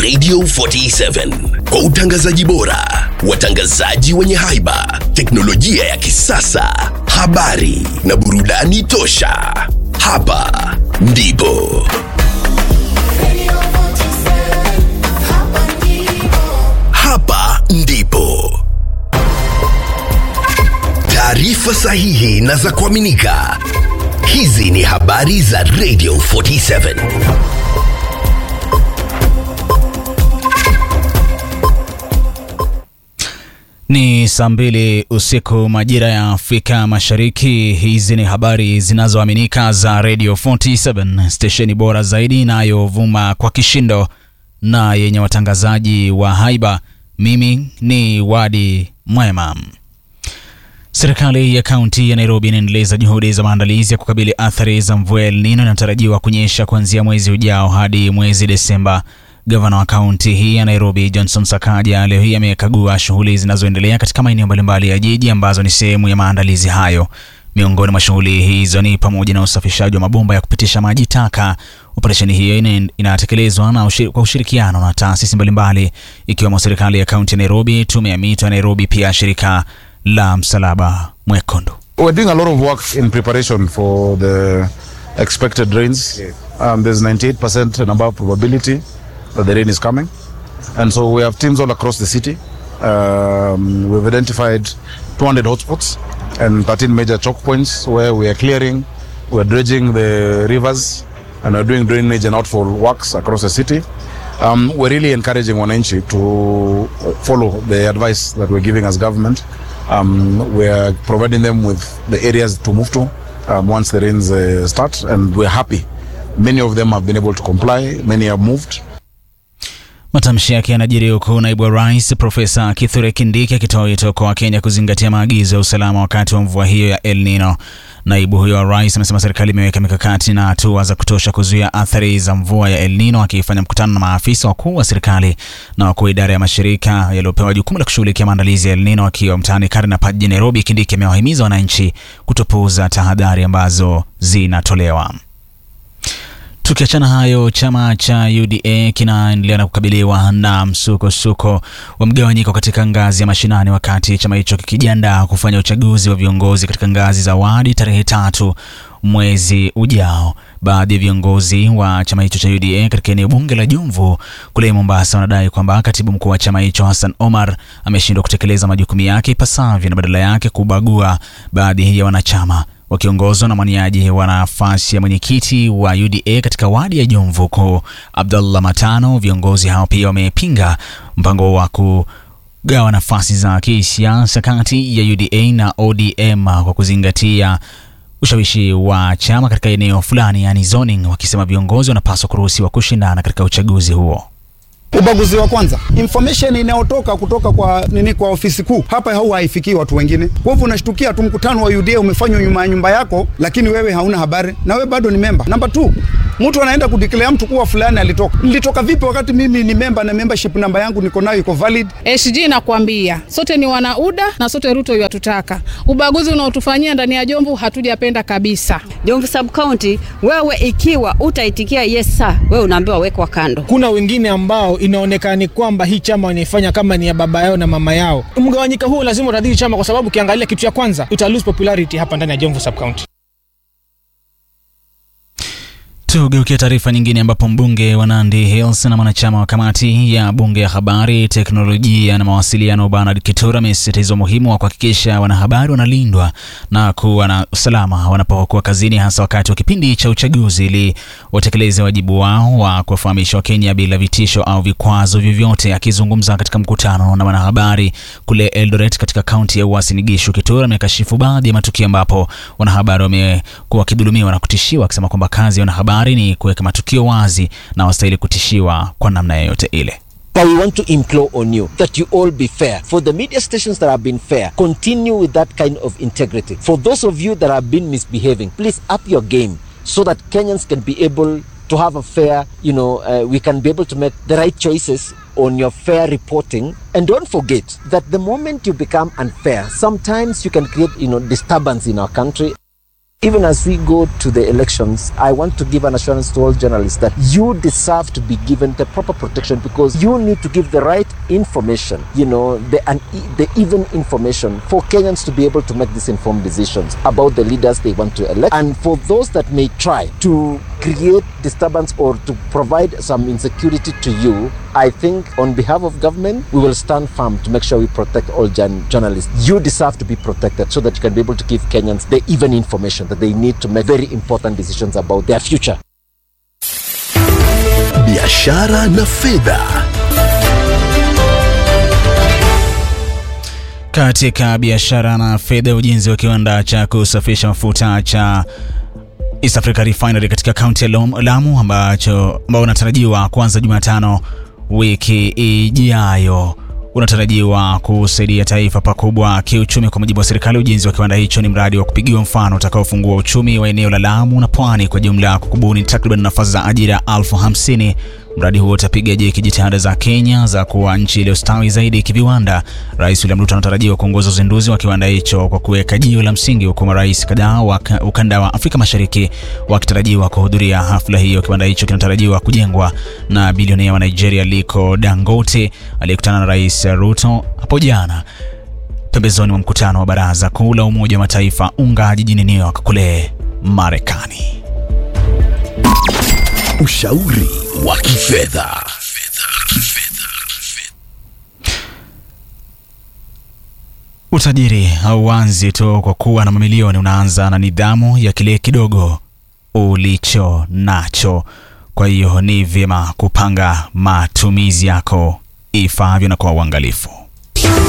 Radio 47 kwa utangazaji bora, watangazaji wenye haiba, teknolojia ya kisasa, habari na burudani tosha. Hapa ndipo hapa ndipo taarifa sahihi na za kuaminika. Hizi ni habari za Radio 47. Ni saa mbili usiku majira ya Afrika Mashariki. Hizi ni habari zinazoaminika za Radio 47, stesheni bora zaidi inayovuma kwa kishindo na yenye watangazaji wa haiba. Mimi ni Wadi Mwema. Serikali ya kaunti ya Nairobi inaendeleza juhudi za maandalizi ya kukabili athari za mvua ya El Nino inayotarajiwa kunyesha kuanzia mwezi ujao hadi mwezi Desemba. Gavana wa kaunti hii ya Nairobi Johnson Sakaja leo hii amekagua shughuli zinazoendelea katika maeneo mbalimbali ya jiji ambazo ni sehemu ya maandalizi hayo. Miongoni mwa shughuli hizo ni pamoja na usafishaji wa mabomba ya kupitisha maji taka. Operesheni hiyo ina- inatekelezwa na ushir, kwa ushirikiano na taasisi mbalimbali ikiwemo serikali ya kaunti ya Nairobi, tume ya mito ya Nairobi, pia shirika la Msalaba Mwekundu. We're doing a lot of work in preparation for the expected rains. Um, there's 98% and above probability that the rain is coming. And so we have teams all across the city. Um, we've identified 200 hotspots and 13 major choke points where we are clearing, we're dredging the rivers, and we're doing drainage and outfall works across the city. Um, we're really encouraging Wananchi to follow the advice that we're giving as government. Um, we're providing them with the areas to move to um, once the rains uh, start, and we're happy. Many of them have been able to comply, many have moved. Matamshi yake yanajiri huku naibu wa rais Profesa Kithure Kindiki akitoa wito kwa Wakenya kuzingatia maagizo ya usalama wakati wa mvua hiyo ya El Nino. Naibu huyo wa rais amesema serikali imeweka mikakati na hatua za kutosha kuzuia athari za mvua ya El Nino, akifanya mkutano na maafisa wakuu wa serikali na wakuu wa idara ya mashirika yaliyopewa jukumu la kushughulikia maandalizi ya El Nino akiwa mtaani Karnapa jijini Nairobi. Kindiki amewahimiza wananchi kutopuuza tahadhari ambazo zinatolewa. Tukiachana hayo, chama cha UDA kinaendelea na kukabiliwa na msukosuko wa mgawanyiko katika ngazi ya mashinani, wakati chama hicho kikijiandaa kufanya uchaguzi wa viongozi katika ngazi za wadi tarehe tatu mwezi ujao. Baadhi ya viongozi wa chama hicho cha UDA katika eneo bunge la Jomvu kule Mombasa wanadai kwamba katibu mkuu wa chama hicho Hassan Omar ameshindwa kutekeleza majukumu yake ipasavyo na badala yake kubagua baadhi ya wanachama wakiongozwa na mwaniaji wa nafasi ya mwenyekiti wa UDA katika wadi ya Jomvu huko Abdullah Matano. Viongozi hao pia wamepinga mpango wa kugawa nafasi za kisiasa kati ya UDA na ODM kwa kuzingatia ushawishi wa chama katika eneo fulani, yani zoning, wakisema viongozi wanapaswa kuruhusiwa kushindana katika uchaguzi huo. Ubaguzi wa kwanza, information inayotoka kutoka kwa nini, kwa ofisi kuu hapa hau haifikii watu wengine. Kwa hivyo unashtukia tu mkutano wa UDA umefanywa nyuma ya nyumba yako, lakini wewe hauna habari na wewe bado ni memba. Namba 2 mtu anaenda kudeclare mtu kuwa fulani alitoka. Nilitoka vipi wakati mimi ni memba na membership namba yangu niko nayo iko valid? SG nakwambia sote ni wanauda na sote Ruto yatutaka. Ubaguzi unaotufanyia ndani ya Jomvu hatujapenda kabisa. Jomvu sub county, wewe ikiwa utaitikia yes sir, wewe unaambiwa wekwa kando. Kuna wengine ambao inaonekana ni kwamba hii chama wanaifanya kama ni ya baba yao na mama yao. Mgawanyika huu lazima utadhiri chama, kwa sababu ukiangalia kitu cha kwanza uta lose popularity hapa ndani ya Jomvu sub county. Tugeukia taarifa nyingine ambapo mbunge wa Nandi Hills na mwanachama wa kamati ya bunge ya habari, teknolojia na mawasiliano Bernard Kitura amesisitiza umuhimu wa kuhakikisha wanahabari wanalindwa na kuwa na usalama wanapokuwa kazini, hasa wakati wa kipindi cha uchaguzi, ili watekeleze wajibu wao wa kuwafahamisha Wakenya bila vitisho au vikwazo vyovyote. Akizungumza katika mkutano na wanahabari kule Eldoret katika kaunti ya Uasin Gishu, Kitura amekashifu baadhi ya matukio ambapo wanahabari wamekuwa wakidhulumiwa na kutishiwa, akisema kwamba kazi ya wanahabari ni kuweka matukio wazi na wastahili kutishiwa kwa namna yoyote ile. But we want to implore on you that you all be fair. For the media stations that have been fair, continue with that kind of integrity. For those of you that have been misbehaving, please up your game so that Kenyans can be able to have a fair, you know, uh, we can be able to make the right choices on your fair reporting. And don't forget that the moment you become unfair, sometimes you can create, you know, disturbance in our country. Even as we go to the elections, I want to give an assurance to all journalists that you deserve to be given the proper protection because you need to give the right information, you know, the, an, the even information for Kenyans to be able to make these informed decisions about the leaders they want to elect. And for those that may try to create disturbance or to provide some insecurity to you, I think on behalf of government, we will stand firm to make sure we protect all journ- journalists. You deserve to be protected so that you can be able to give Kenyans the even information that they need to make very important decisions about their future. biashara na fedha Katika biashara na fedha, ujenzi wa kiwanda cha kusafisha mafuta cha East Africa Refinery katika kaunti ya Lom- Lamu ambacho ambao unatarajiwa kuanza Jumatano wiki ijayo unatarajiwa kusaidia taifa pakubwa kiuchumi. Kwa mujibu wa serikali, ujenzi wa kiwanda hicho ni mradi wa kupigiwa mfano utakaofungua uchumi wa eneo la Lamu na pwani kwa jumla, kwa kubuni takriban nafasi za ajira elfu hamsini. Mradi huo utapiga jeki jitihada za Kenya za kuwa nchi iliyostawi zaidi kiviwanda. Rais William Ruto anatarajiwa kuongoza uzinduzi wa kiwanda hicho kwa kuweka jiwe la msingi, huku marais kadhaa wa ka- ukanda wa Afrika Mashariki wakitarajiwa kuhudhuria hafla hiyo. Kiwanda hicho kinatarajiwa kujengwa na bilionea wa Nigeria Aliko Dangote aliyekutana na Rais Ruto hapo jana pembezoni mwa mkutano wa Baraza Kuu la Umoja wa Mataifa UNGA jijini New York kule Marekani. ushauri wa kifedha Utajiri hauanzi tu kwa kuwa na mamilioni, unaanza na nidhamu ya kile kidogo ulicho nacho. Kwa hiyo ni vyema kupanga matumizi yako ifaavyo na kwa uangalifu.